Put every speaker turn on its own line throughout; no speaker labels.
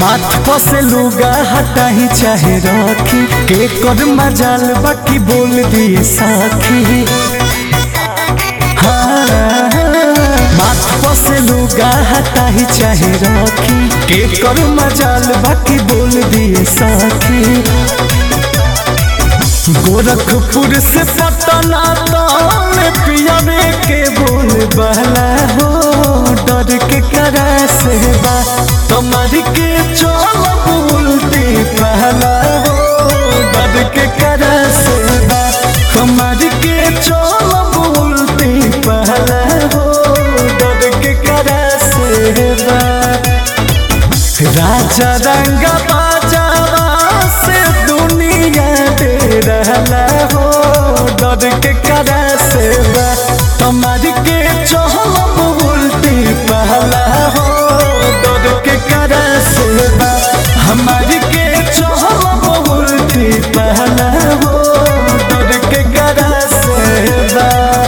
माथ पसे लुगा हटाही चाहे रखी के कर मजाल बाकी बोल दिए साखी हाँ, माथ पसे लुगा हटाही चाहे रखी के कर मजाल बाकी बोल दिए साखी गोरखपुर से पटना तौल पियावे के बोल बहला हो डर के करा से बा तुम्हार के चल बोलती पहला हो डर के करा से बा तुम्हार के चल बोलती पहला हो डर के करा से बा राजा रंग बाजावा से दुनिया दे रहला हो डर के करा से बा तुम्हारी के चहल उल्टी पहला हो डर के करा से बा हमारी के चहल उल्टी पहला हो डर के करा से बा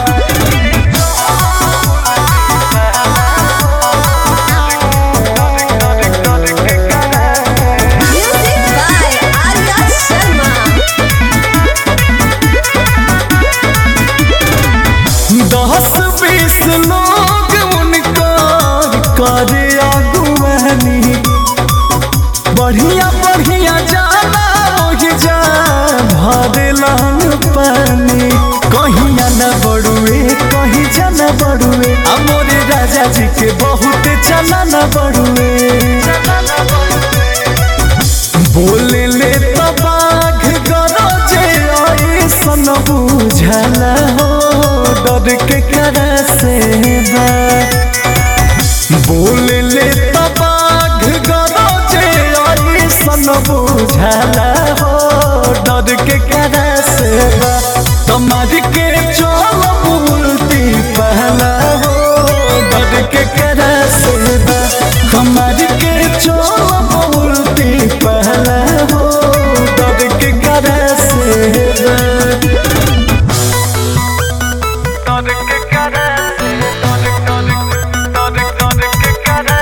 Music by Arya Sharma.
दस बीस लोग उनका करे अगुवानी बढ़िया बढ़िया जाना वही जा भरे लान पानी कहिया न बड़ुए कहीं जाना बड़ुए अमोरे राजा जी के बहुत चला न बड़ुए बोले ले तो बाघ गरजे ऐसन बुझला हो डर के करा से बा बोले ले तो बाघ गरजे ऐसन बुझला हो डर के करा से बा तुम्हारी के चल बोलती पहला हो डर के करा से बा हमारी के चल बोलती पहला हो डर के करा से बा डर के करा से डर डर डर डर के करा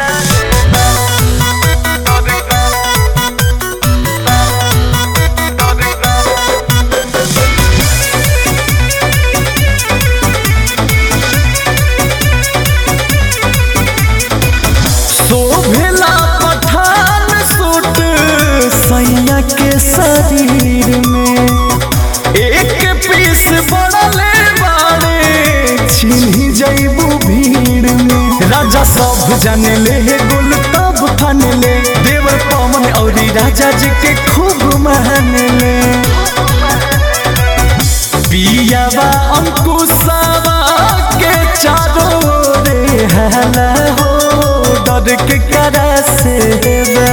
शोभला पठान सूट सैया के शरीर में एक पीस बड़ले बाड़े छिन्ही जैबू भीड़ में राजा सब जाने ले गुल तब फन ले देवर पवन और राजा जी के खूब मान ले पियावा अंकुशावा के चारों रे हला हो डर के करा से बा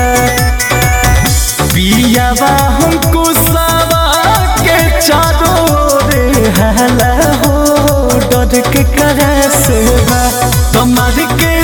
पियावा अंकुशावा के चारों रे हला हो डर के करा से बा तुम्हार के